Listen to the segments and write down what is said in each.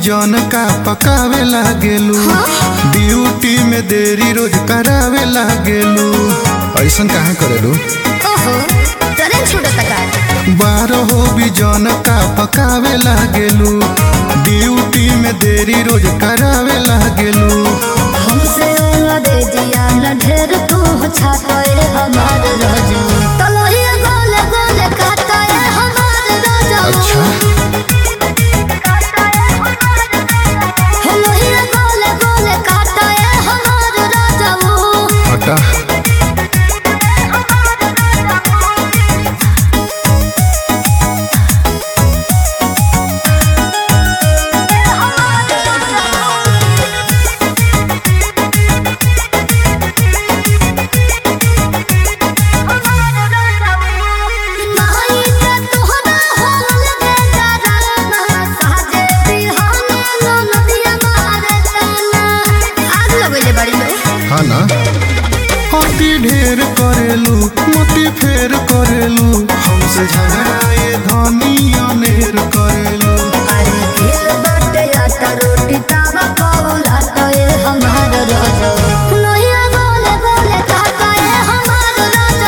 जौन का पकावे लागेलू ड्यूटी में देरी रोज करावे लागेलू ऐसन काहे करेलू ओहो ट्रेन छूटत का बारह भी जौन का पकावे लागेलू ड्यूटी में देरी रोज करावे लागेलू हमसे दे दिया न ढेर तू छाते हमार राजू तलोही गोले गोले काटे हमार राजू अच्छा तलोही गोले गोले काटे हमार राजू हटा माई के तोहरा होल दे डराना साजे बिहाने लो नदिया मारे ताना आग लगले बड़ी लो हाँ ना अति ढेर करेलू मोती फेर करेलू हमसे झगड़ाए धनी अनेर करेलू अरे दिल बाटे आटा रोटी तावा कौला तो ये हमार राजा लोहिया बोले बोले कहता ये हमार राजा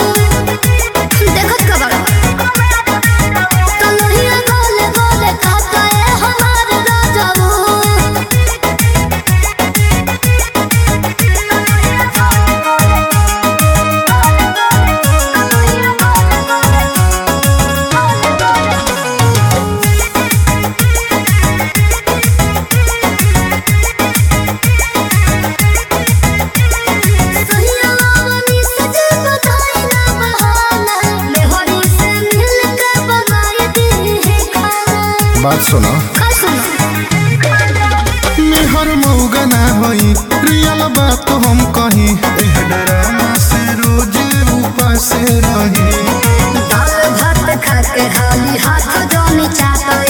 देखत का बड़ा तो लोहिया बोले बोले कहता ये हमार राजा सहियावनी सजे बधाई ना बहाना मेहरी से मिल के बनाई दी है खाना बात सुनो का सुनो मेहर मौगा ना होई रियल बात हम कही एह डरामा से रोज उपास रही दाल भात खा के हाली हाथ जोनी चाटो